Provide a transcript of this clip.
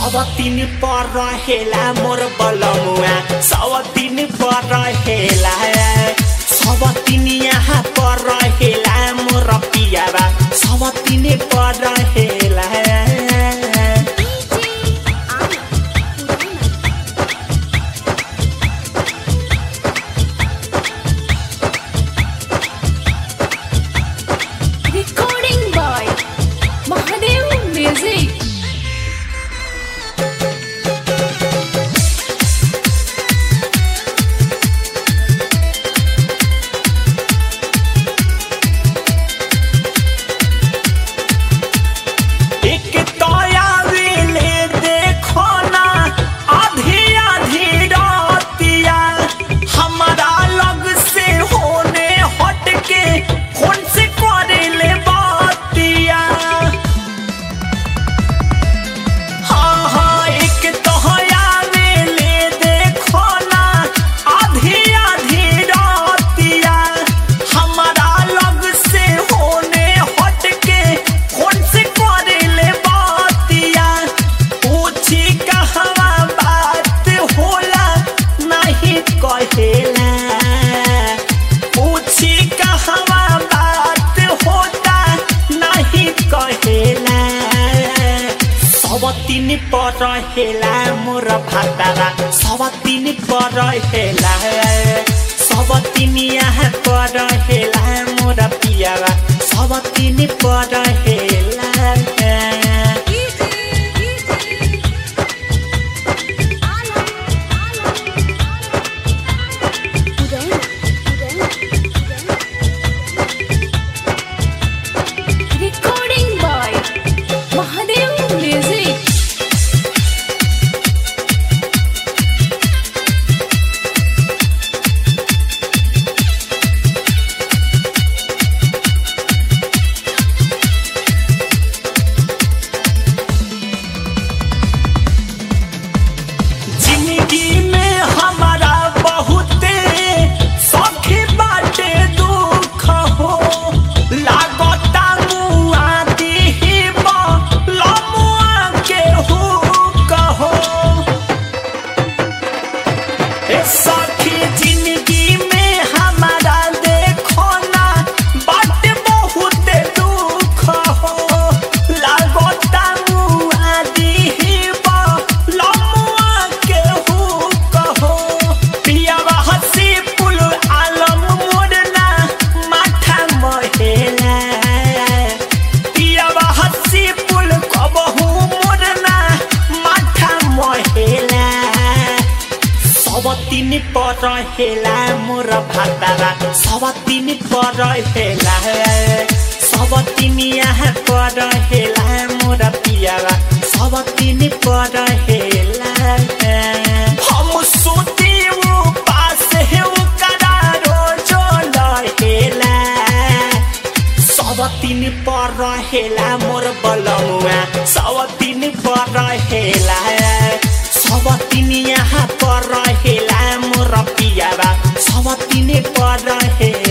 सब दिन पर रहेला मोर बलमुआ सब दिन पर रहेला सब दिन यहाँ पर रहेला मोर पियाबा सब दिन पर रहेला Recording by Mahadev Music. एक तोया वेले देखो ना आधी आधी रातिया हमारा लग से होने हट के फोन से करे ले बातिया हाँ हाँ एक तोया वेले देखो ना आधी आधी रातिया हमारा लग से होने हट के फोन से करे ले बातिया पूछी कहवा बात होला नहीं कहेला पूछी कहवा बात होता नहीं कहेला सब दिन पर रहेला मोर भातारा सब दिन पर रहेला सब दिन यहाँ पर रहेला मोर पियावा सब दिन पर रहेला Recording by Mahadev Music. जिंदगी में हमारा बहुते सखी बाटे दुख हो लागता मुआ दीहिब लमुआ के हो कहो ए सखी जिंदगी में हमारा देखो ना बाटे बहुते दुख हो लागता मुआ दीहिब लमुआ के हो कहो पियावा हसी पुल आलम मोड़ना माथा महेला पियावा हसी पुल कबहू मोड़ना माथा महेला सब दिन पर रहेला मोर भातारा सब दिन पर रहेला सब दिन यहाँ पर रहेला मोर पियारा सब दिन पर रहेला हम सोते वो पास है वो करारो जो रहेला सब दिन पर रहेला मोर बलमुआ सब दिन पर रहेला सब दिन यहाँ पर रहेला मोर पियाबा सब दिन पर रहेला